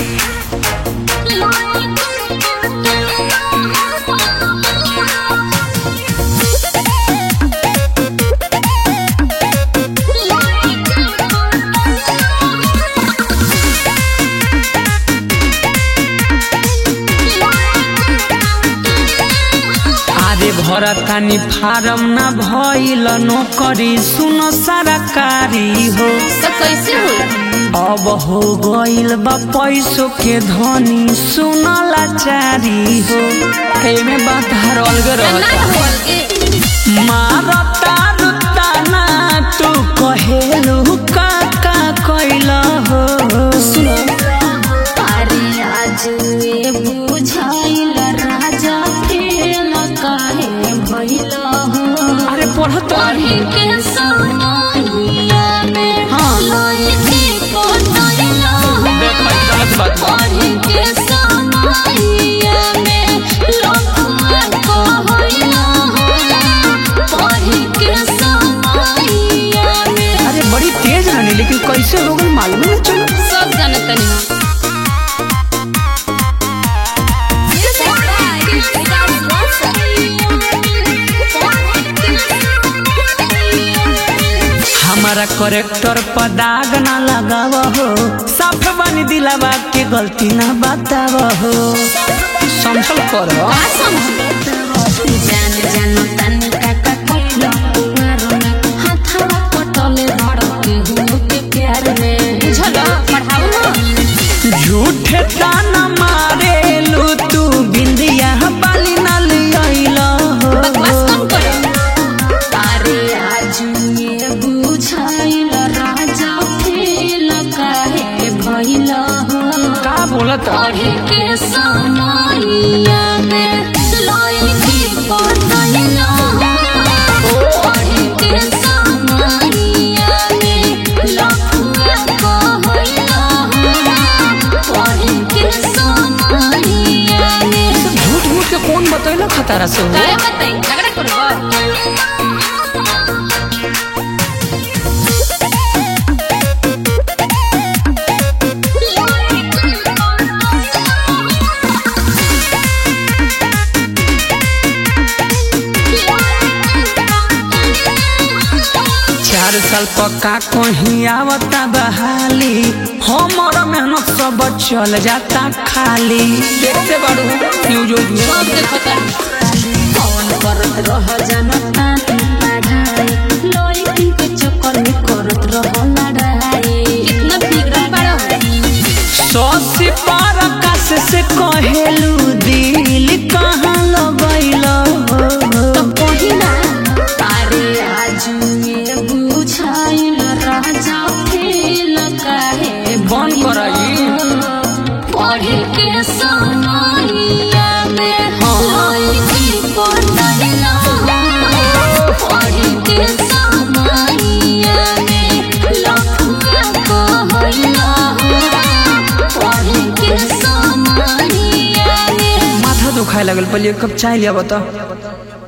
आरे भरतानी फारम ना भइल नौकरी सुनो सरकारी हो तो कैसे होई अब हो गइल बा पैसों के धनी सुनो लाचारी हो एमे बात हर अलग ना रहता होल के मारता रुता ना तू कहेलू का का कइल हो सुनो अरे आज ये बुझाइल राजा फेल काहे भइल हो अरे पढ़त पढ़े के समयया में हाँ। लइके कोतरिल हो गलत बात बा। पढ़े के समयया में लखुआ कहइल हो पढ़े के समयया में अरे बड़ी तेज रहनी लेकिन कैसे हो गई मालूम नहीं चलो सब जानतनी हमारा करेक्टर पर दाग ना लगाव हो साफ बनी दिलावा के गलती ना बताव हो समझल कर जान जान तनी काका कइलो पुआरो में हाथवा पटले धड़के हुओ के प्यार में बुझलो पढ़ाओ ना झूठे ताना मारे लू तू बिंदिया बाली ना लियल हो बकवास कम करो अरे आज ये बुझाइल राजा फेल काहे भइल हो का बोलत पढ़े के समयया में लइके पढ़ल पढ़े के समयया में लखुआ कहल पढ़े के समयया में झूठ मूठ के कौन बतैला खतरा से हो काय बताई झगड़ा करबो चार साल पक्का कहीं आवता बहाली हमर मेहनत सब चल जाता खाली देखते बाड़ू न्यूज उज में। सब देखता कौन करत रह जानता पढ़ाई लड़की के चक्कर में करत रह लड़ाई कितना बिगड़ल बड़ा सौसी पर आकाश से कहेलू दिल कहाँ लगैल तो पहिला अरे आज ये बुझाइल राजा फेल काहे बंद कराई पढ़े के समयया में लइकी पढ़ल पढ़े के समयया में लखुआ कहल पढ़े के समयया में माथा दुखाए लगल पहले एक कप चाय लिया बता